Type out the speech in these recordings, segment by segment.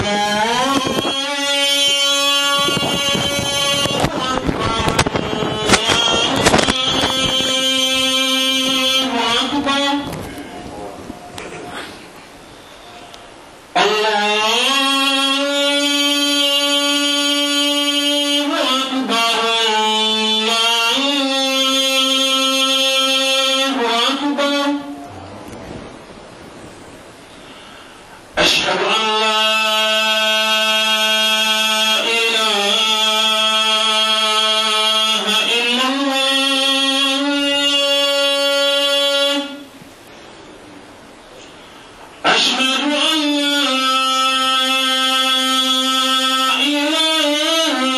أشهد أن لا إله إلا الله أشهد أن لا إله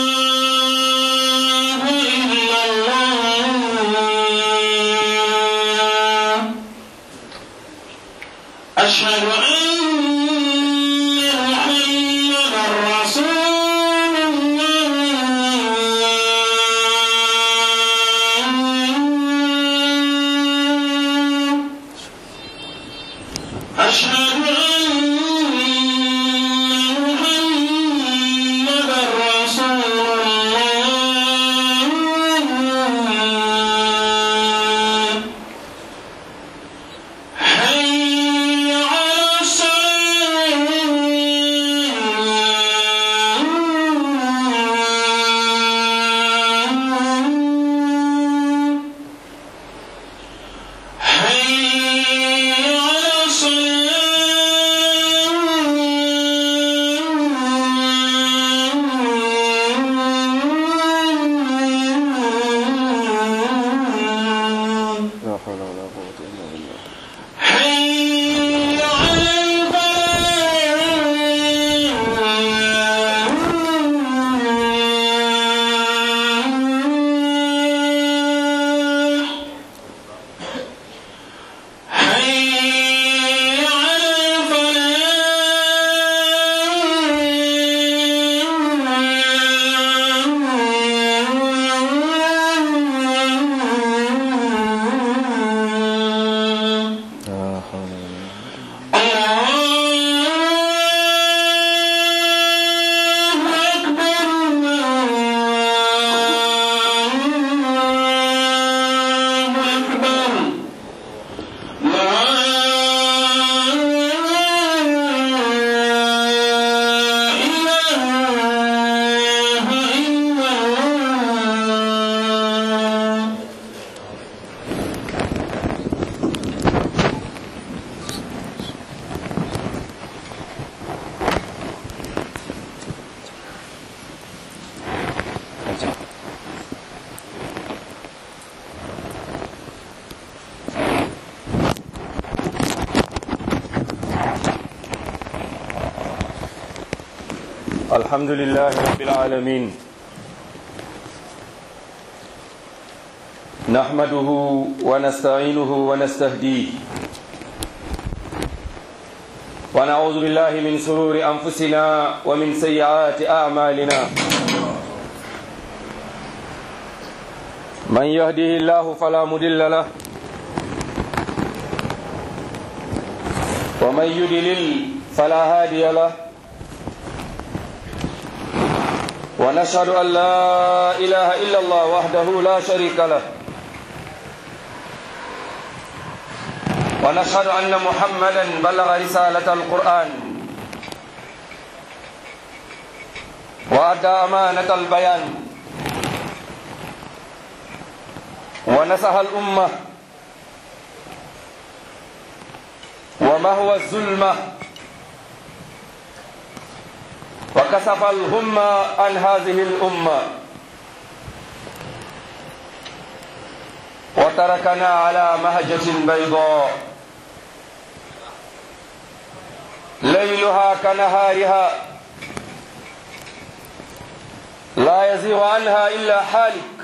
إلا الله أشهد أن محمدا رسول الله أشهد أن محمدا رسول الله حي على الصلاة حي على الصلاة لا حول ولا قوة إلا بالله حي على الفلاح حي على الفلاح لا حول ولا قوة الله أكبر الله أكبر لا إله إلا الله الحمد لله رب العالمين نحمده ونستعينه ونستهديه ونعوذ بالله من سرور أنفسنا ومن سيئات أعمالنا من يهده الله فلا مضل له ومن يضلل فلا هادي له ونشهد أن لا إله إلا الله وحده لا شريك له ونشهد أن محمدا بلغ رسالة القرآن وأدى أمانة البيان ونصح الأمة ومهوى الظلمة وكشف الغمة عن هذه الأمة وتركنا على مهجة بيضاء ليلها كنهارها لا يزيغ عنها إلا حالك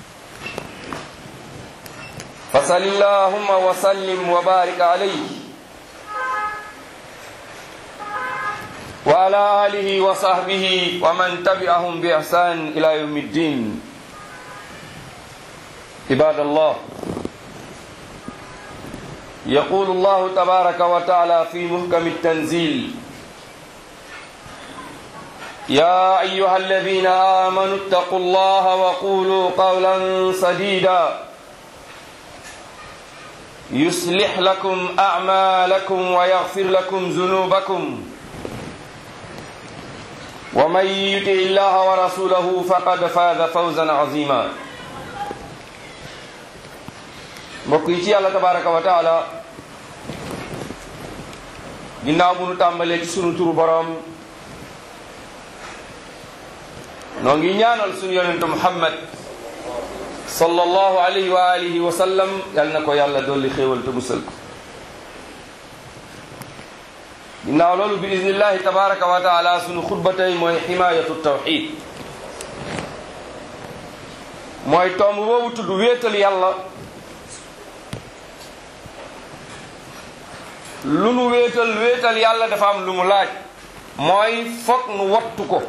فصل اللهم وسلم وبارك عليه وعلى آله وصحبه ومن تبعهم بإحسان إلى يوم الدين عباد الله يقول الله تبارك وتعالى في محكم التنزيل يا أيها الذين آمنوا اتقوا الله وقولوا قولا سديدا يصلح لكم أعمالكم ويغفر لكم ذنوبكم ومن يطع الله ورسوله فقد فاز فوزا عظيما mbokk yi ci yàlla tabaraka wa taala ginnaaw bu nu tàmbalee ci sunu turu boroom noo ngi ñaanal sunu yonentu muhammad sallallahu alayhi wa alihi wa sallam yal na ko yàlla dolli xéewal te musal ko ginnaaw loolu bi iznillahi tabaraka wa taala sunu xutba tey mooy ximaayatu tawxid mooy tomb boobu tudd wéetal yàlla lu nu wéetal wéetal yàlla dafa am lu mu laaj mooy foog nu wattu ko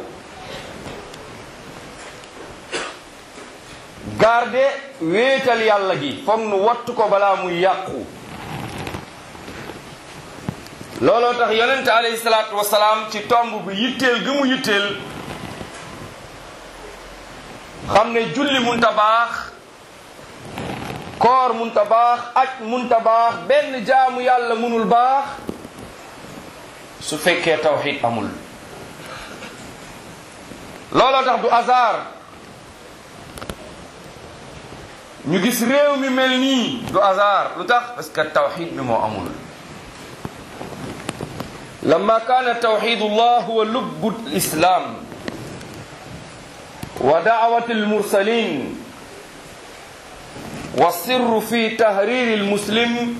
garde wéetal yàlla gi foog nu wattu ko balaa muy yàqu looloo tax yonente alayhi salaatu wasalaam ci tomb bi yitteel gi mu yitteel xam ne julli munta baax koor munta baax aj munta baax benn jaamu yàlla munul baax su fekkee tawxid amul looloo tax du hasard ñu gis réew mi mel nii du hasard lu tax parce que tawxid bi moo amul lama kaana tawxidu llah huwa lubbu lislam wa daawati almursalin والسر في تهرير المسلم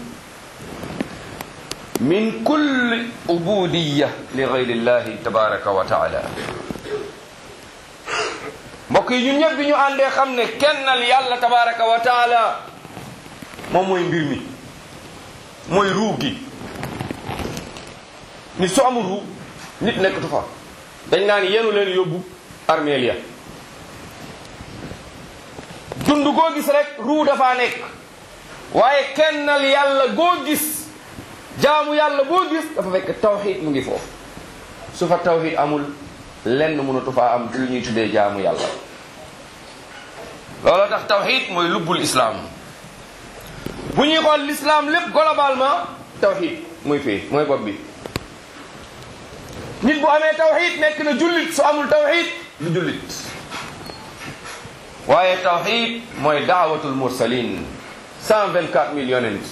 من كل عبودية لغير الله تبارك وتعالى mbokk yi ñun ñëpp bi ñu àndee xam ne kennal yàlla tabaraka wa taala moom mooy mbir mi mooy ruu gi nit su amul ruu nit nekkatu fa dañ naan yenu leen yóbbu armeel ya dund goo gis rek ruu dafaa nekk waaye kennal yàlla goo gis jaamu yàlla boo gis dafa fekk tawxid mu ngi foofu su fa tawxid amul lenn mënatu faa am lu ñuy tuddee jaamu yàlla looloo tax tawxid mooy lubbul islaam bu ñuy xool l'islam lépp globalement tawxid mooy fii mooy bopp bi nit bu amee tawxid nekk na jullit su amul tawxid lu jullit waaye tawxid mooy daawatul mursalin cent vingt quatre mille yonent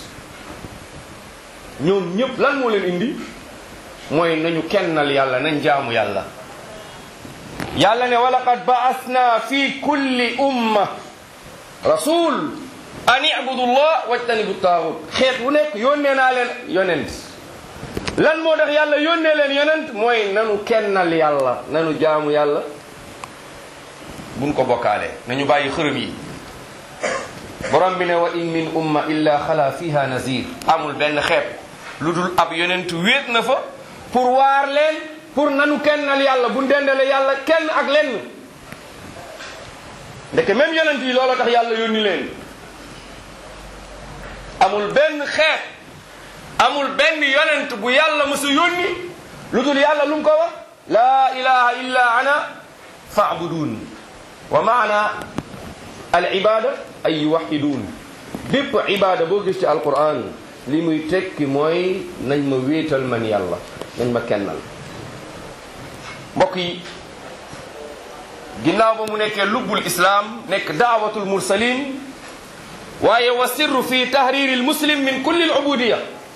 ñoom ñëpp lan moo leen indi mooy nañu kennal yàlla nañ jaamu yàlla yàlla ne walaqad baasna fi kulli umma rasul an ibudu llah wajtanibu taaxut xeet wu nekk yónnee naa leen yonent lan moo tax yàlla yónnee leen yonent mooy nanu kennal yàlla nanu jaamu yàlla buñ ko bokkaale nañu bàyyi xërëm yi borom bi ne wa in min umma illa xala fiha nazir amul benn xeet lu dul ab yonent wéet na fa pour waar leen pour nanu kennal yàlla bu dendale yàlla kenn ak lenn ndeke même yonent yi looloo tax yàlla yónni leen amul benn xeet amul benn yonent bu yàlla mësa yónni lu dul yàlla lu mu ko wax laa ilaha illa ana fa'budun wa maana al ibada ay yuwaxiduun bépp ibada boo gis ci alquran li muy tekki mooy nañ ma wéetal man yàlla nañ ma kennal mbokk yi ginnaaw ba mu nekkee lubbul islaam nekk daawatul mursalin waaye wa sirru fi tahriri al muslim min kulli al ubudiya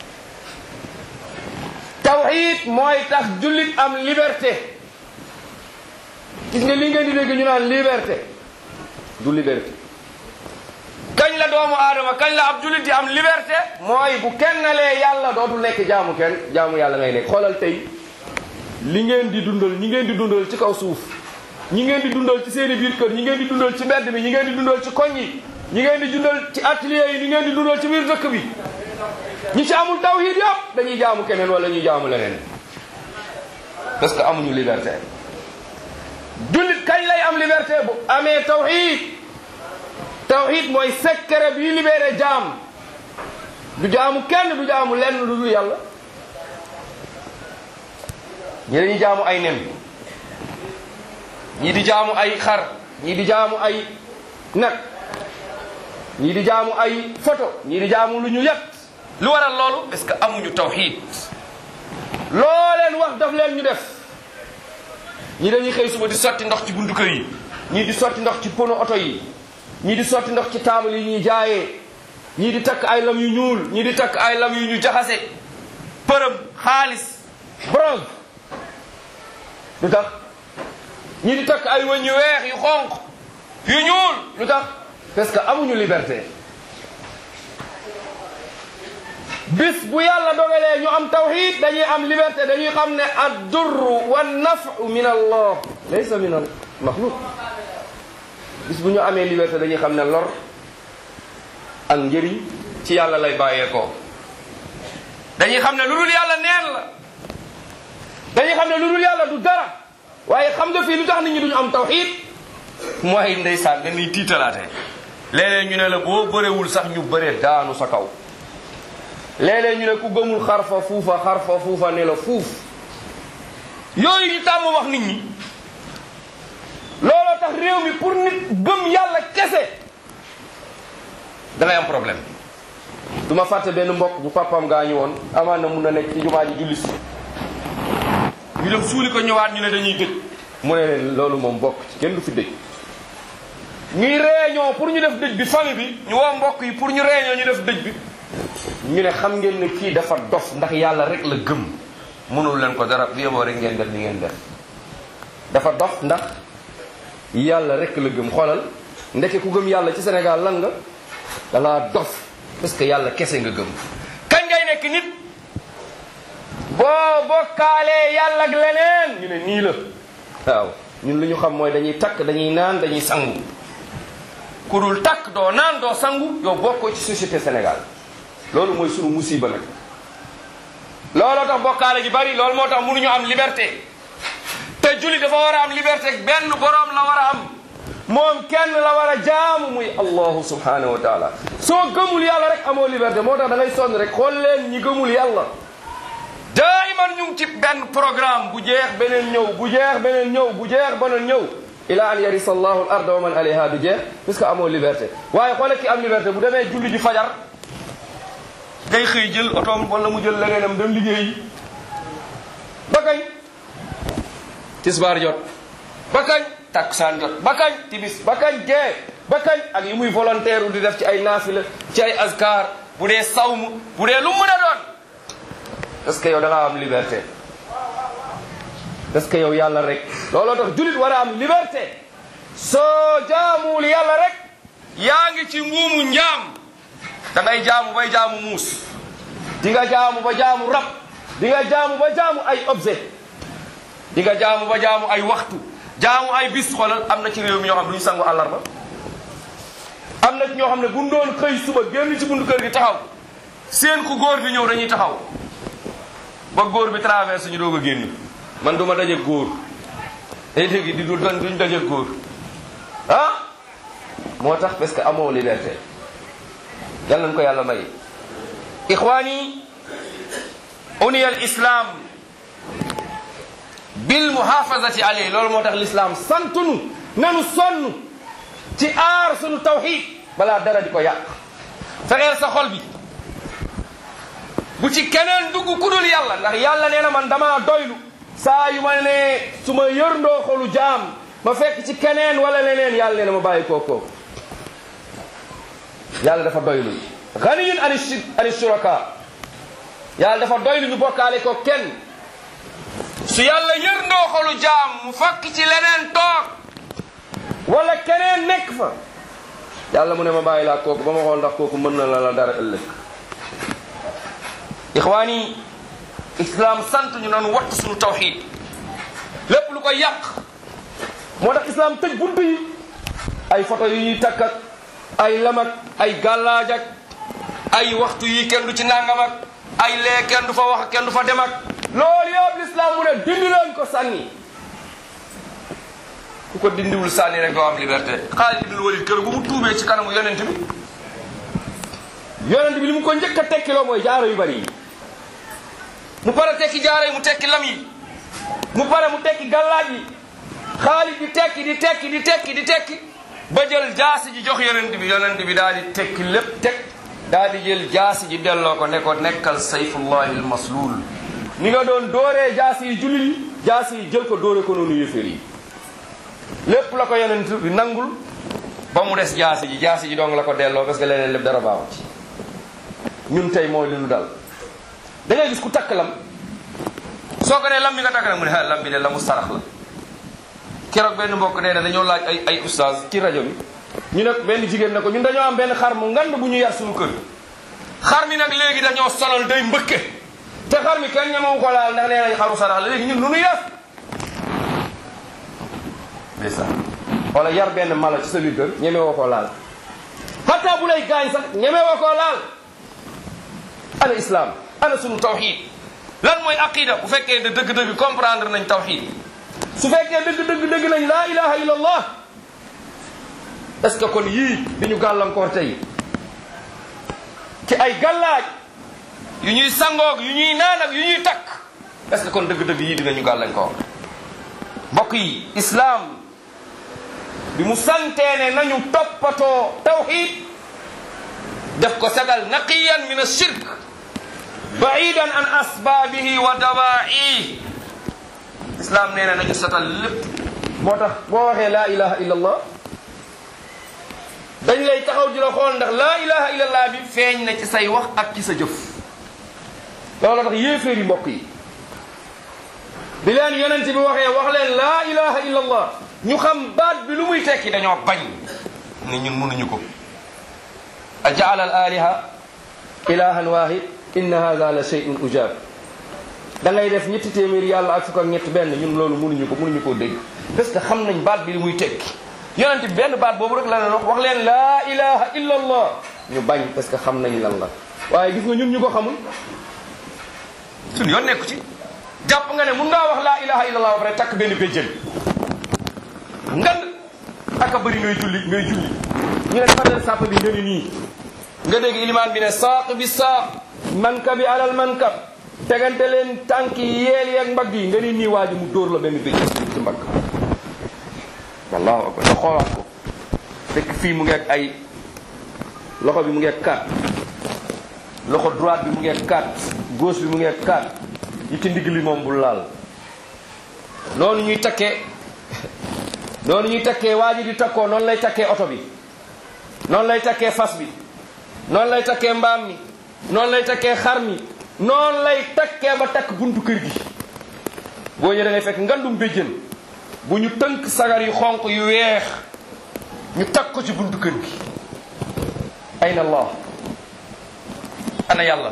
tawxid mooy tax jullit am liberté gis nga li ngeen di dégg ñu naan liberté du liberté kañ la doomu aadama kañ la ab jullit di am liberté mooy bu kennalee yàlla dootul nekk jaamu kenn jaamu yàlla ngay nekk xoolal tey li ngeen di dundal ñi ngeen di dundal ci kaw suuf ñi ngeen di dundal ci seeni biir kër ñi ngeen di dundal ci mbedd mi ñi ngeen di dundal ci koñ yi ñi ngeen di dundal ci atelier yi ñi ngeen di dundal ci biir dëkk bi ñi ci amul tawhid yëpp dañuy jaamu keneen wala ñuy jaamu leneen parce que amuñu liberté jullit kañ lay am liberté bu amee tawhid tawhid mooy secret bi libéré jaam du jaamu kenn du jaamu lenn lu dul yàlla ñi dañuy jaamu ay nen ñii di jaamu ay xar ñii di jaamu ay nag ñii di jaamu ay photo ñii di jaamu lu ñu yet lu waral loolu parce que amuñu tawxid loo leen wax daf leen ñu def ñii dañuy xëy suba di sotti ndox ci buntu kër yi ñii di sotti ndox ci pono oto yi ñii di sotti ndox ci taabal yi ñuy jaayee ñii di takk ay lam yu ñuul ñii di takk ay lam yu ñu jaxase përëm xaalis bronze lu tax ñii di takk ay wëñ yu weex yu xonq yu ñuul lu tax parce que amuñu liberté bis bu yàlla dogalee ñu am tawxid dañuy am liberté dañuy xam ne addurru wa nafu min allah laysa min al maxluq bis bu ñu amee liberté dañuy xam ne lor ak njëriñ ci yàlla lay bàyyeekoo dañuy xam ne lu dul yàlla neen la dañuy xam ne lu dul yàlla du dara waaye xam nga fii lu tax nit ñi duñu am tawxid mooy ndeysaan dañuy tiitalaate léeg-léeg ñu ne la boo bërewul sax ñu bëree daanu sa kaw léeg-léeg ñu ne ku gëmul xarfa fuufa xarfa fuufa ne la fuuf yooyu ñu tàmm wax nit ñi looloo tax réew mi pour nit gëm yàlla kese dangay am problème du ma fàtte benn mbokk bu papam gaañu woon amaan na mun na nekk ci jumaa ji julli si ñu dem suuli ko ñëwaat ñu ne dañuy dëj mu ne leen loolu moom mbokk ci kenn du fi dëj ñuy réunion pour ñu def dëj bi famille bi ñu woo mbokk yi pour ñu réunion ñu def dëj bi ñu ne xam ngeen ne kii dafa dof ndax yàlla rek la gëm mënul leen ko dara yeboo rek ngeen def li ngeen def dafa dof ndax yàlla rek la gëm xoolal ndeke ku gëm yàlla ci Sénégal lan nga da ngaa dof parce que yàlla kese nga gëm kañ ngay nekk nit boo bokkaalee yàlla ak leneen ñu ne nii la waaw ñun lu ñu xam mooy dañuy takk dañuy naan dañuy sangu ku dul takk doo naan doo sangu yow bokkoo ci société Sénégal loolu mooy sunu musiba nag looloo tax bokkaale gi bari loolu moo tax mënuñu am liberté te julli dafa war a am liberté benn boroom la war a am moom kenn la war a jaamu muy allahu subhanahu wa taala soo gëmul yàlla rek amoo liberté moo tax da ngay sonn rek xool leen ñi gëmul yàlla daiman ñu ngi ci benn programme bu jeex beneen ñëw bu jeex beneen ñëw bu jeex beneen ñëw ila an yarisa allahu al arda wa man alayha du jeex puisque amoo liberté waaye xoole ki am liberté bu demee julli ji fajar day xëy jël otoom wala mu jël leneenam dem liggéeyi ba kañ tisbaar jot ba kañ takkusaan jot ba kañ tibis ba kañ gee ba kañ ak yi muy volontaire di def ci ay naafila ci ay azkar bu dee sawm bu dee lu mu mën a doon parce que yow da nga am liberté parce que yow yàlla rek looloo tax julit war a am liberté soo jaamuwul yàlla rek yaa ngi ci mbuumu njaam da ngay jaamu bay jaamu muus di nga jaamu ba jaamu rab di nga jaamu ba jaamu ay objet di nga jaamu ba jaamu ay waxtu jaamu ay bis xoolal am na ci réew mi ñoo xam ne du ñu sangu àllarba am na ci ñoo xam ne bu ñu doon xëy suba génn ci buntu kër gi taxaw seen ku góor bi ñëw dañuy taxaw ba góor bi traversé ñu doog a génn man du ma daje góor day dégg di du doon duñ daje góor ah moo tax parce que amoo liberté yal nañ ko yàlla may ixwaani uniya al islam bil muhafazati alayhi loolu moo tax l'islam santunu nanu sonn ci aar sunu tawxid balaa dara di ko yàq fexeel sa xol bi bu ci keneen dugg ku dul yàlla ndax yàlla nee na man damaa doylu saa yu ma ne su ma yërndoo xolu jaam ma fekk ci keneen wala leneen yàlla nee na ma bàyyi koo kooku yàlla dafa doylu ganiyun ani ani shuraka yàlla dafa doylu ñu bokkaale ko kenn su yàlla yërndoo xolu jaam mu fakk ci leneen toog wala keneen nekk fa yàlla mu ne ma bàyyi laa kooku ba ma xool ndax kooku mën na la la dara ëllëg ixwaani islam sant ñu noonu wattu suñu tawxid lépp lu ko yàq moo tax islam tëj bunt yi ay photo yu ñuy takk ak ay lamak ay gàllaaj ak ay waxtu yi kenn du ci nangam ak ay lee kenn du fa wax kenn du fa dem ak loolu yëpp l'islam mu ne dindi leen ko sànni ku ko dindiwul sànni rek doo am liberté Xaalid ibn Walid kër bu mu tuubee ci kanamu yonent bi yonent bi li mu ko njëkk a tekkiloo mooy jaaro yu bari yi mu pare tekki jaaro yi mu tekki lam yi mu pare mu tekki gàllaaj yi Xaalid di tekki di tekki di tekki di tekki ba jël jaasi ji jox yonent bi yonent bi daal di tekki lépp teg daal di jël jaasi ji delloo ko ne ko nekkal sayfullahi almaslul ni nga doon dooree jaasi yi jullit yi jaasi yi jël ko doore ko noonu yëfër yi lépp la ko yonent bi nangul ba mu des jaasi ji jaasi ji dong la ko delloo parce que leneen lépp dara baaxu ci ñun tey mooy li ñu dal da ngay gis ku takk lam soo ko nee lam bi nga takk nag mu ne ah lam bi de la mu sarax la keroog benn mbokk nee na dañoo laaj ay ay oustaz ci rajo bi ñu ne benn jigéen ne ko ñun dañoo am benn xar mu ngand bu ñu yar suñu kër xar mi nag léegi dañoo sonal day mbëkke te xar mi kenn ñemewu ko laal ndax nee nañ xaru sarax la léegi ñun lu nu yar ndeysaan wala yar benn mala ci sa biir kër ñemewoo koo laal hatta bu lay gaañ sax ñemewoo koo laal ana islam ana sunu tawxid lan mooy aqida bu fekkee ne dëgg-dëgg comprendre nañ tawxid su fekkee dëgg dëgg dëgg nañ laa ilaha illa allah est-ce que kon yii di ñu gàllankoor tey ci ay gàllaaj yu ñuy sangoog yu ñuy naan ak yu ñuy takk est-ce que kon dëgg-dëgg yii dinañu gàllankoor mbokk yi islam bi mu santee ne nañu toppatoo tawxid def ko sagal naqiyan min ashirk baidan an asbaabihi wa dawaa'i islam nee na nañu satal lépp moo tax boo waxee laa ilaha illa allah dañ lay taxaw di la xool ndax laa ilaha illa allah bi feeñ na ci say wax ak ci sa jëf loolu tax yéeféer yi mbokk yi bi leen yonent bi waxee wax leen laa ilaha illa allah ñu xam baat bi lu muy tekki dañoo bañ ne ñun mënuñu ko a jaala al aliha ilahan wahid inna hada la shay'un ujab da ngay def ñetti téeméeri yàlla ak fukk ak ñett benn ñun loolu mënuñu ko mënuñu koo dégg parce que xam nañ baat bi li muy tekki yonent bi benn baat boobu rek la leen wax wax leen laa ilaha illa allah ñu bañ parce que xam nañ lan la waaye gis nga ñun ñu ko xamul suñu yoon nekku ci jàpp nga ne mun ngaa wax laa ilaha illa allah ba pare takk benn béjjën ngan aka bëri ngay julli ngay julli ñu ne dafa del sàpp bi nga ni nii nga dégg ilimaan bi ne saaq bi saaq manka bi alal mankab tegante leen tànk yi yeel yeeg mbagg yi nga ni nii waa ji mu dóor la benn béjjën ci mbagg wallahu akbar nga xoolaat ko fekk fii mu ngi ak ay loxo bi mu ngi ak kat loxo droite bi mu ngi ak kat gauche bi mu ngi ak kat yi ci ndigg li moom bu laal noonu ñuy takkee noonu ñuy takkee waa ji di takkoo noonu lay takkee oto bi noonu lay takkee fas bi noonu lay takkee mbaam mi noonu lay takkee xar mi noonu lay takkee ba takk buntu kër gi boo ñëwee da ngay fekk ngandum béjjën bu ñu tënk sagar yu xonq yu weex ñu takk ko ci buntu kër gi ayna allah ana yàlla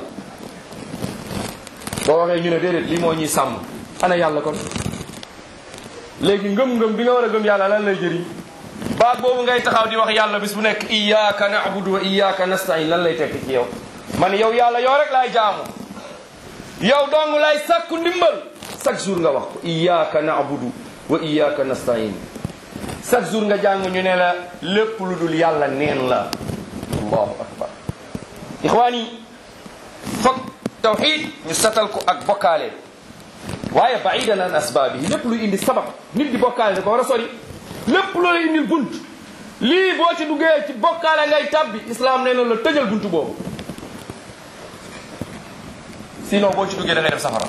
boo waxee ñu ne déedéet lii moo ñuy sàmm ana yàlla kon léegi ngëm-ngëm bi nga war a gëm yàlla lan lay jëriñ baat boobu ngay taxaw di wax yàlla bis bu nekk iyyaka na'budu wa iyyaka nasta'in lan lay tekki ci yow man yow yàlla yow rek laay jaamu yow dong lay sàkku ndimbal chaque jour nga wax ko iyyaka na'budu wa iyyaka nasta'in chaque jour nga jàng ñu ne la lépp lu dul yàlla neen la allahu akbar ixwaan yi foog tawxid ñu satal ko ak bokkaale waaye baidan an asbaab yi lépp luy indi sabab nit di bokkaale da ko war a sori lépp loola indil bunt lii boo ci duggee ci bokkaale ngay tabbi islam nee na la tëjal bunt boobu sinon boo ci duggee da ngay def safara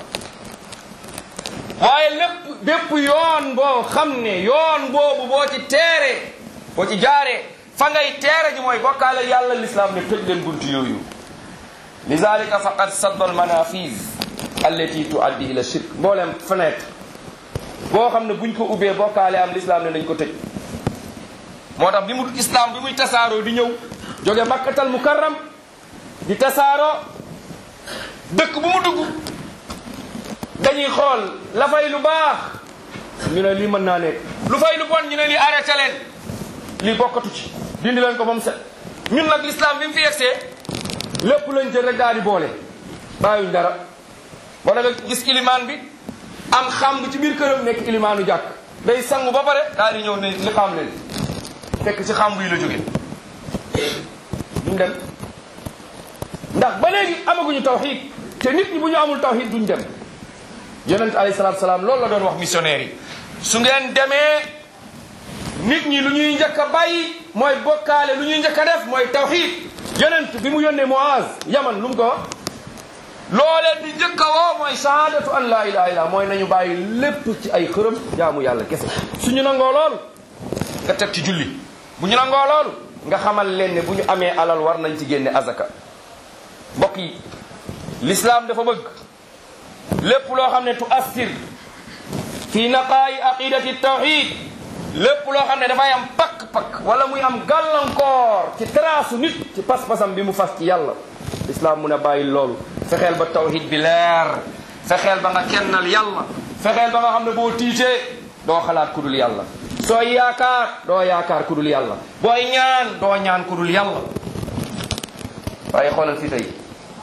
waaye lépp bépp yoon boo xam ne yoon boobu boo ci teere boo ci jaaree fa ngay teere ji mooy bokkaale yàlla l'islam ne tëj leen bunt yooyu lidalika faqad sadda al manafis allati tuaddi ila shirk mboolem fenêtre boo xam ne buñ ko ubbee bokkaale am l'islam ne nañ ko tëj moo tax bi mu islam bi muy tasaaroo di ñëw jóge makkatal mukarram di tasaaroo dëkk bu mu dugg dañuy xool la fay lu baax ñu ne lii mën naa nekk lu fay lu bon ñu ne lii arrêté leen lii bokkatu ci dindi leen ko ba mu set ñun nag l'islam bi mu fi yegsee lépp lañ jël rek daal di boole bàyyuñ dara moo nga gis ilimaan bi am xamb ci biir këram nekk ilimaanu jàkk day sangu ba pare daal di ñëw ne li xam leen fekk ci xamb yi la jóge duñ dem ndax ba léegi amaguñu tawxid te nit ñi bu ñu amul tawxid duñ dem yonent alayhi salaatu salaam loolu la doon wax missionnaire yi su ngeen demee nit ñi lu ñuy njëkk a bàyyi mooy bokkaale lu ñuy njëkk a def mooy tawxid yonent bi mu yónnee Muaz yaman lu mu ko wax loolee di njëkk a woo mooy shahadatu an la ilaha illa mooy nañu bàyyi lépp ci ay xërëm jaamu yàlla kese suñu nangoo loolu nga teg ci julli bu ñu nangoo loolu nga xamal leen ne bu ñu amee alal war nañ ci génne azaka mbokk yi l'islam dafa bëgg lépp loo xam ne tu assir fi naqaayi aqidati tawxid lépp loo xam ne dafay am pakk-pakk wala muy am gàllankoor ci traasu nit ci pas-pasam bi mu fas ci yàlla l'islam mun a bàyyi loolu fexeel ba tawxid bi leer fexeel ba nga kennal yàlla fexeel ba nga xam ne boo tiitee doo xalaat ku dul yàlla sooy yaakaar doo yaakaar ku dul yàlla booy ñaan doo ñaan ku dul yàlla waaye xoolal fi tey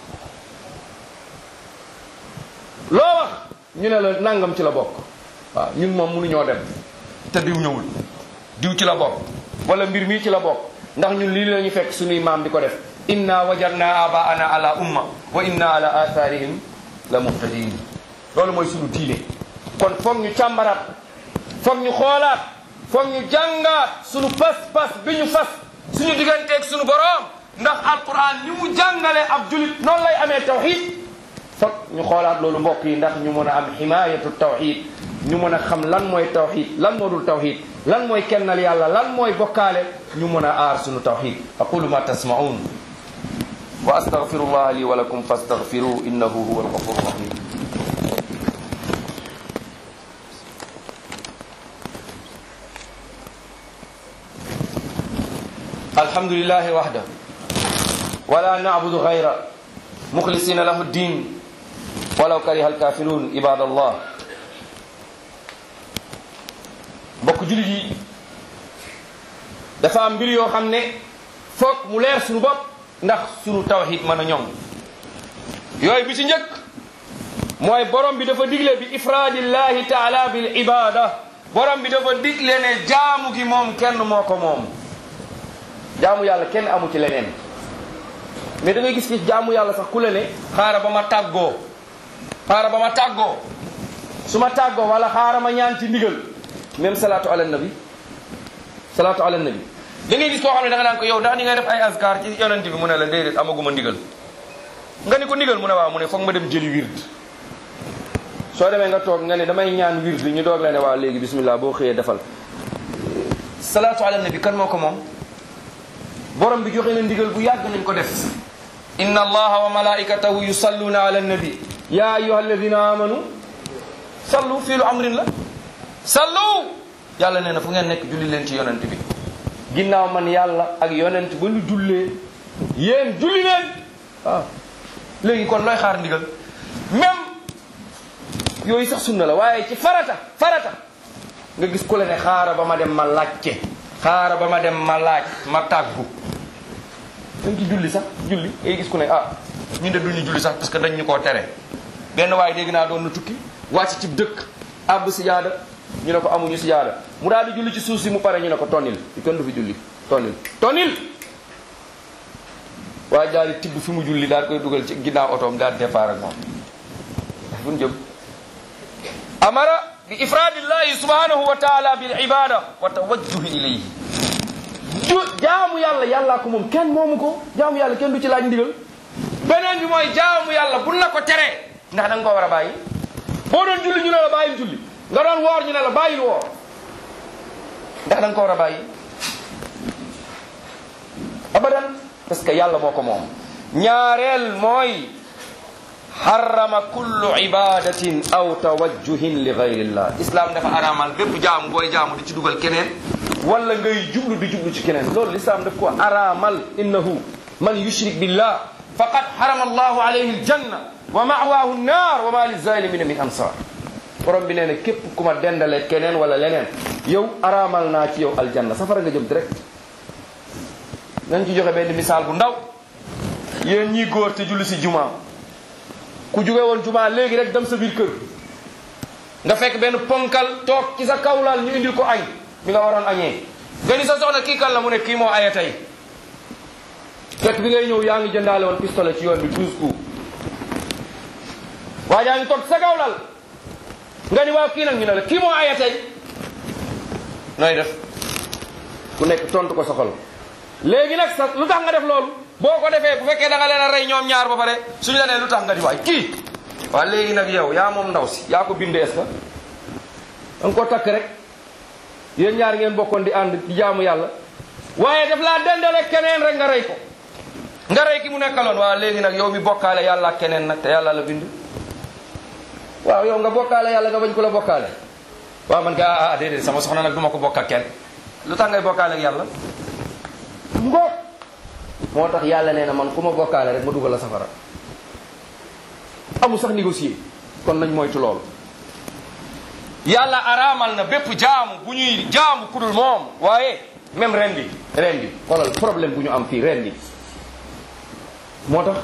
loo wax ñu ne la nangam ci la bokk waaw ñun moom mënuñoo dem te diw ñëwul diw ci la bokk wala mbir mii ci la bokk ndax ñun lii la ñu fekk suñuy maam di ko def inna wajadna abaana ala umma wa inna ala atharihim la muhtadin loolu mooy suñu diine kon foog ñu càmbaraat foog ñu xoolaat foog ñu jàngaat suñu pas-pas bi ñu fas suñu digganteeg suñu boroom ndax alquran ni mu jàngale ab julit noonu lay amee tawxid foog ñu xoolaat loolu mbokk yi ndax ñu mën a am himayatu tawxid ñu mën a xam lan mooy tawxid lan moo dul tawxid lan mooy kennal yàlla lan mooy bokkaale ñu mën a aar suñu tawxid aqulu ma tasmaun wa astaghfirullah li wa lakum fastaghfiru innahu huwa alghafur rahim alhamdulillahi wahda wala na'budu ghayra mukhlisina lahu ad-din walaw kariha al-kafirun ibadallah mbokk jullit yi dafa am mbir yoo xam ne foog mu leer suñu bopp ndax suñu tawxid mën a ñoŋ yooyu bi ci njëkk mooy borom bi dafa digle bi ifradillahi taala bil ibada borom bi dafa digle ne jaamu gi moom kenn moo ko moom jaamu yàlla kenn amu ci leneen mais da ngay gis ci jaamu yàlla sax ku la ne xaara ba ma tàggoo xaara ba ma tàggoo su ma tàggoo wala xaara ma ñaan ci ndigal même salaatu ala nabi salaatu ala nabi da ngay gis koo xam ne da nga naan ko yow ndax ni ngay def ay askar ci yonent bi mu ne la déedéet amaguma ndigal nga ni ko ndigal mu ne waaw mu ne foog ma dem jëli wird soo demee nga toog nga ne damay ñaan wird ñu doog la ne waaw léegi bismillah boo xëyee defal salaatu ala nabi kan moo ko moom borom bi joxe na ndigal bu yàgg nañ ko def inna allaha wa malaikatahu yusalluna ala nabi ya ayuha alladina amanu sallu fiilu amrin la sallu yàlla nee na fu ngeen nekk julli leen ci yonent bi ginnaaw man yàlla ak yonent ba ñu jullee yéen julli leen waaw léegi kon looy xaar ndigal même yooyu sax sunna la waaye ci farata farata nga gis ku la ne xaara ba ma dem ma laajte xaara ba ma dem ma laaj ma tàggu dañ ci julli sax julli ngay gis ku ne ah ñun de duñu julli sax parce que dañ ñu koo tere benn waaye dégg naa doon na tukki wàcc ci dëkk àbb sijaada ñu ne ko amuñu sijaada mu daal di julli ci suuf si mu pare ñu ne ko tonnil fi kenn du fi julli tonnil tonnil waaye daal di tibb fi mu julli daal koy dugal ci ginnaaw otoom daal di départ ak moom fu ñu jëm amara bi ifradillahi subhanahu wa taala bil ibada wa tawajjuhi ilayhi ju jaamu yàlla yàllaa ko moom kenn moomu ko jaamu yàlla kenn du ci laaj ndigal beneen bi mooy jaamu yàlla buñ la ko teree ndax da nga ko war a bàyyi boo doon julli ñu ne la bàyyil julli nga doon woor ñu ne la bàyyil woor ndax da nga ko war a bàyyi abadan parce que yàlla moo ko moom ñaareel mooy xarama kullu ibadatin aw tawajjuhin li gayrillah islam dafa araamal bépp jaamu booy jaamu di ci dugal keneen wala ngay jublu di jublu ci keneen loolu l'islam daf ko araamal innahu man yushrik billah faqad harama allahu alayhi aljanna wa ma'waahu nnaar wa ma lizalimina min ansar borom bi nee na képp ku ma dendale keneen wala leneen yow araamal naa ci yow aljanna safara nga jëm direct nañ ci joxe benn misaal bu ndaw yéen ñii góor te julli si juma ku jóge woon juma léegi rek dem sa biir kër nga fekk benn ponkal toog ci sa kawlal ñu indil ko añ bi nga waroon añee nga ni sa soxna kii kan la mu ne kii moo aye tey fekk bi ngay ñëw yaa ngi jëndaale woon pistolet ci yoon bi douze coups waa jaa ngi toog sa kawlal nga ni waaw kii nag ñu ne la kii moo aya tey nooy def ku nekk tontu ko sa xol léegi nag sa lu tax nga def loolu boo ko defee bu fekkee da nga leen a rey ñoom ñaar ba pare suñu la nee lu tax nga di waay kii waaw léegi nag yow yaa moom ndaw si yaa ko bindee est-ce que da nga ko takk rek yéen ñaar ngeen bokkoon di ànd di jaamu yàlla waaye daf laa dendale keneen rek nga rey ko nga rey ki mu nekkaloon waaw léegi nag yow mi bokkaale yàlla ak keneen nag te yàlla la bind waaw yow nga bokkaale yàlla nga bañ ko la bokkaale waaw man nga ah déedéet sama soxna nag du ma ko bokk ak kenn lu tax ngay bokkaale ak yàlla ngoog moo tax yàlla nee na man ku ma bokkaale rek ma dugal la safara amul sax négocier kon nañ moytu loolu yàlla araamal na bépp jaamu bu ñuy jaamu kudul moom waaye même rendi rendi xoolal problème bu ñu am fii rendi moo tax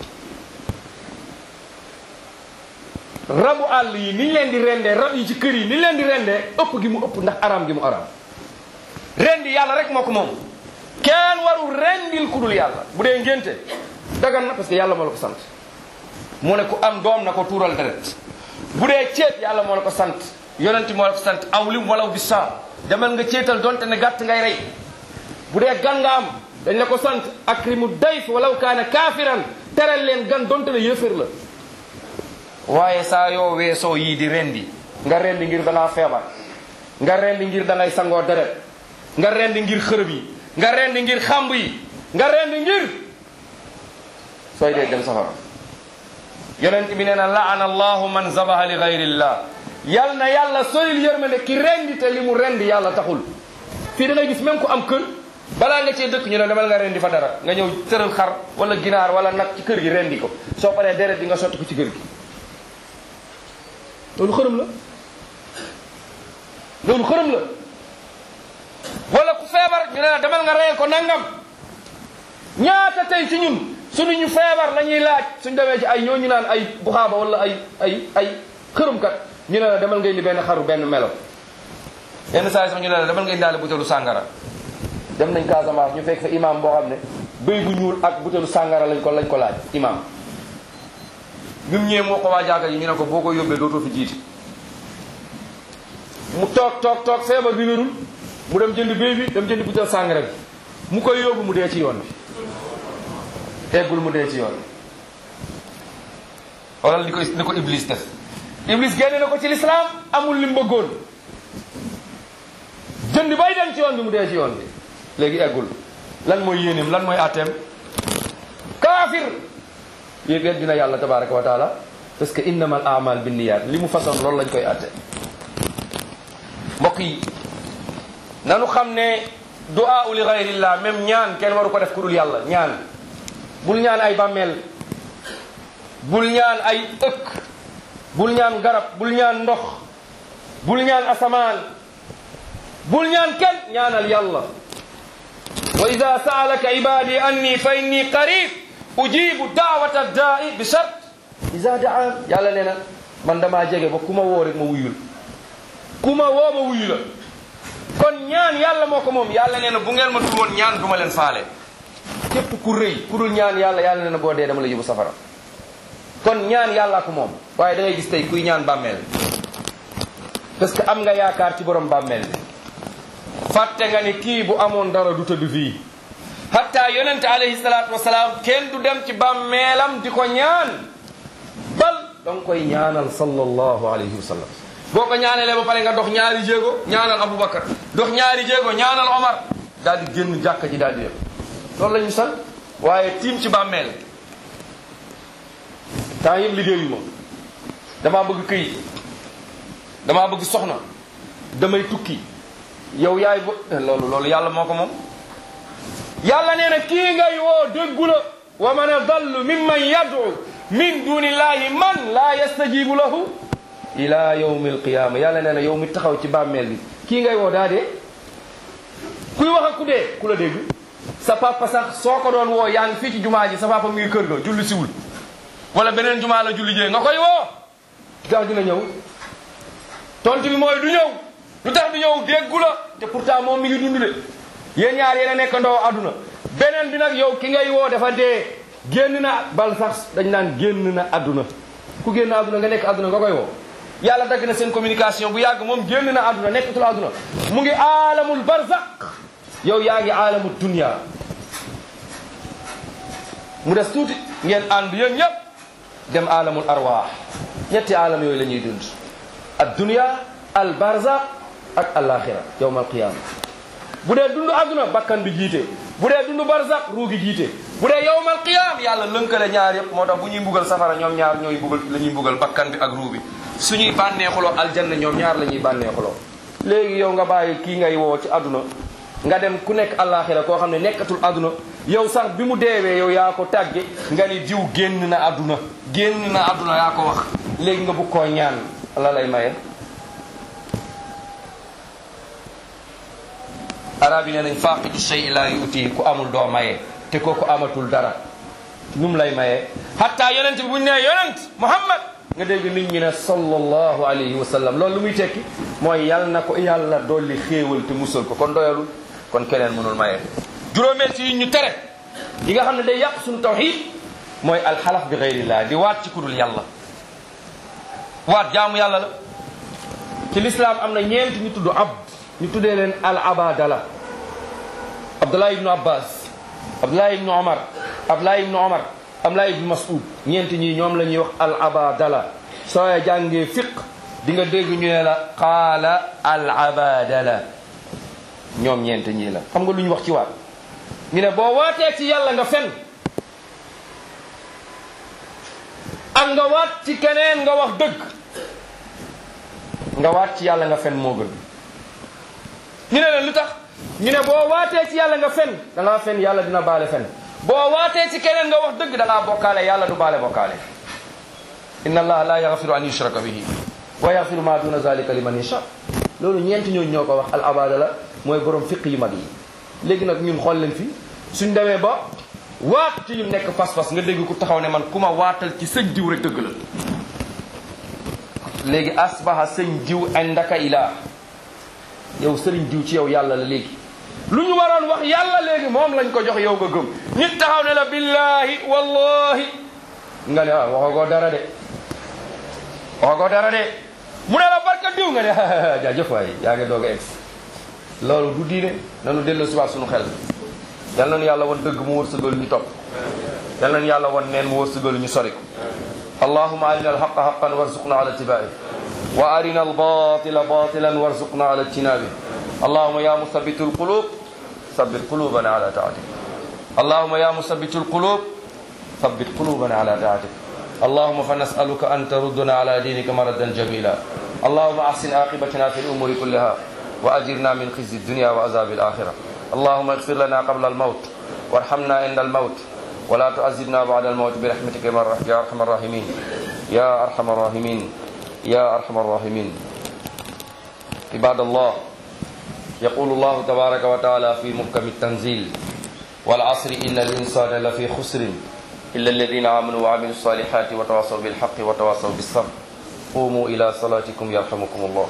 rabu àll yi niñ leen di rendee rab yi ci kër yi niñ leen di rendee ëpp gi mu ëpp ndax araam gi mu araam rendi yàlla rek moo ko moom kenn warul rendil ku dul yàlla bu dee ngénte dagan na parce que yàlla moo la ko sant mu ne ku am doom na ko tuural deret bu dee ceet yàlla moo la ko sant yonent moo la ko sant aw lim walaw bi saa demal nga ceetal donte ne gàtt ngay rey bu dee gan nga am dañ la ko sant akrimu dayf walaw kaana kaafiran teral leen gan donte ne yëfër la waaye saa yoo weesoo yii di rendi nga rendi ngir da ngaa feebar nga rendi ngir da ngay sangoo deret nga rendi ngir xërëb yi nga rendi ngir xamb yi nga rendi ngir sooy dee dem safara yonent bi nee na laana allahu man zabaha li gayrillah yal na yàlla soyil yërmande ki rendi te li mu rendi yàlla taxul fii da ngay gis même ku am kër balaa nga cee dëkk ñu ne demal nga rendi fa dara nga ñëw tëral xar wala ginaar wala nag ci kër gi rendi ko soo paree deret di nga sotti ko ci kër gi loolu xërëm la loolu xërëm la wala ku feebar ñu ne la demal nga reyal ko nangam ñaata tey ci ñun suñu ñu feebar la ñuy laaj suñ demee ci ay ñoo ñu naan ay buxaaba wala ay ay ay xërëmkat ñu ne la demal ngay indi benn xaru benn melo yenn saa yi sax ñu ne la demal ngay indaale butéelu sàngara dem nañ Casamance ñu fekk fa imam boo xam ne bëy bu ñuul ak butéelu sàngara lañ ko lañ ko laaj imam bi mu ñëwee moo ko waa jàkka yi ñu ne ko boo ko yóbbee dootoo fi jiiti mu toog toog toog feebar bi wérul mu dem jënd béy bi dem jënd butéel sàngara bi mu koy yóbbu mu dee ci yoon bi eggul mu dee ci yoon wala li ko li ko iblis def iblis génne na ko ci lislaam amul li mu bëggoon jënd bay dem ci yoon bi mu dee ci yoon bi léegi eggul lan mooy yéeneem lan mooy atteem kaafir yéeg leen dina yàlla tabaraka wa taala parce que innama al amal binniyat li mu façon loolu lañ koy atte mbokk yi nanu xam ne du'a li gayrillah même ñaan kenn waru ko def ku dul yàlla ñaan bul ñaan ay bàmmeel bul ñaan ay ëkk bul ñaan garab bul ñaan ndox bul ñaan asamaan bul ñaan kenn ñaanal yàlla wa ida saalaka ibadi anni fa inni qarib ujibu daawata daai bi shart ida daan yàlla nee na man damaa jege ba ku ma woo rek ma wuyul ku ma woo ma wuyu la kon ñaan yàlla moo ko moom yàlla nee na bu ngeen ma dul woon ñaan du ma leen faale képp ku rëy ku dul ñaan yàlla yàlla nee na boo dee dama la yóbbu safara kon ñaan yàllaa ko moom waaye da ngay gis tey kuy ñaan bàmmeel parce que am nga yaakaar ci borom bàmmeel bi fàtte nga ni kii bu amoon dara du tëdd fii hatta yonente alayhi salaatu wasalaam kenn du dem ci bàmmeelam di ko ñaan bal danga koy ñaanal sallallahu alayhi wa sallam boo ko ñaanalee ba pare nga dox ñaari jéego ñaanal Aboubacar dox ñaari jéego ñaanal Omar daal di génn jàkka ji daal di dem loolu la ñu sant waaye tiim ci bàmmeel temps yëpp liggéeyu ma damaa bëgg këyit damaa bëgg soxna damay tukki yow yaay bo loolu loolu yàlla moo ko moom yàlla nee na kii ngay woo déggu la wa man adallu mimman yad'u min dunillahi man laa yastajibu lahu ila yawmi alqiyama yàlla nee na yow mi taxaw ci bàmmeel bi kii ngay woo daa dee kuy wax ak ku dee ku la dégg sa papa sax soo ko doon woo yaa ngi fii ci jumaa ji sa papa mu ngi kër ga julli siwul wala beneen jumaa la julli jee nga koy woo gaaw dina ñëw tontu bi mooy du ñëw lu tax du ñëw déggu la te pourtant moom mi ngi dund de yéen ñaar yéen a nekk ndoo àdduna beneen bi nag yow ki ngay woo dafa dee génn na bal sax dañ naan génn na àdduna ku génn àdduna nga nekk àdduna nga koy woo yàlla dagg na seen communication bu yàgg moom génn na àdduna nekkatul àdduna mu ngi aalamul barzaq yow yaa ngi aalamul dunya mu des tuuti ngeen ànd yéen ñëpp dem aalamul arwaax ñetti aalam yooyu la ñuy dund ad dunya al barzaq ak alaxira yowm al qiyama bu dee dund àdduna bakkan bi jiite bu dee dund barzaq ruugi jiite bu dee yowm al qiyam yàlla lënkale ñaar yëpp moo tax bu ñuy mbugal safara ñoom ñaar ñooy bugal la ñuy mbugal bakkan bi ak ruu bi suñuy bànneexuloo aljanna ñoom ñaar la ñuy bànneexuloo léegi yow nga bàyyi kii ngay woo ci àdduna nga dem ku nekk alaxira koo xam ne nekkatul àdduna yow sax bi mu deewee yow yaa ko tàgge nga ni diw génn na àdduna génn na àdduna yaa ko wax léegi nga bugg koo ñaan la lay maye arab yi nee nañ faaqidu shay la yuti ku amul doo maye te kooku amatul dara nu mu lay maye hatta yonent bi bu ñu nee yonent muhammad nga dégg nit ñi ne sallallahu alayhi wa sallam loolu lu muy tekki mooy yal na ko yàlla dolli xéewal te musal ko kon doyalul kon keneen mënul maye juróomeel ci yi ñu tere yi nga xam ne day yàq suñu tawxid mooy alxalaf bi gayrillah di waat ci kudul yàlla waat jaamu yàlla la ci lislaam am na ñeent ñu tudd abd ñu tuddee leen al abadala abdullah ibnu abbas abdullah ibnu omar abdullah ibnu omar abdullah ibnu mas'ud ñeent ñii ñoom la ñuy wax al abadala soo jàngee fiq di nga dégg ñu ne la qaala al abadala ñoom ñeent ñii la xam nga lu ñu wax ci waat ñu ne boo waatee ci yàlla nga fen ak nga waat ci keneen nga wax dëgg nga waat ci yàlla nga fen moo gën ñu ne leen lu tax ñu ne boo waatee ci yàlla nga fen da ngaa fen yàlla dina baale fen boo waatee ci keneen nga wax dëgg da ngaa bokkaale yàlla du baale bokkaale inna allaha la yaghfiru an yushraka bihi wa yaghfiru ma duna zalika liman yasha loolu ñeent ñooñu ñoo ko wax al abada la mooy borom fiq yu mag yi léegi nag ñun xool leen fi suñ demee ba waat ci ñu nekk pas-pas nga dégg ku taxaw ne man ku ma waatal ci sëñ diw rek dëgg la léegi asbaha sëñ diw indaka ilah yow sëriñ diw ci yow yàlla la léegi lu ñu waroon wax yàlla léegi moom lañ ko jox yow nga gëm nit taxaw ne la billahi wallahi nga ne ah waxagoo dara de waxagoo dara de mu ne la barka diw nga ne jaajëf waay yaa ngi doog a egg loolu du diine nanu dellu si waat suñu xel yal nañu yàlla wan dëgg mu wërsëgal ñu topp yal nañu yàlla wan neen mu wërsëgal ñu sori ko allahuma arina alhaqa haqan warzuqna ala tibai wa arina albatila batilan warzuqna ala ijtinabi allahuma ya musabbitu alqulub sabbit qulubana ala taatik allahuma ya musabbitu alqulub sabbit qulubana ala taatik اللهم فنسألك أن تردنا على دينك مردا جميلا اللهم أحسن عاقبتنا في الأمور كلها وأجرنا من خزي الدنيا وعذاب الآخرة اللهم اغفر لنا قبل الموت وارحمنا عند الموت ولا تعذبنا بعد الموت برحمتك يا أرحم الراحمين يا أرحم الراحمين يا أرحم الراحمين عباد الله يقول الله تبارك وتعالى في محكم التنزيل والعصر إن الإنسان لفي خسر إلا الذين آمنوا وعملوا الصالحات وتواصوا بالحق وتواصوا بالصبر قوموا إلى صلاتكم يرحمكم الله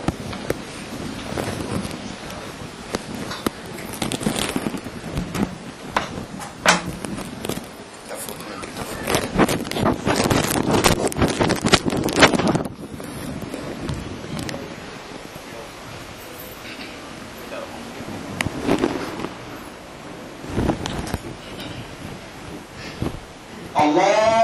الله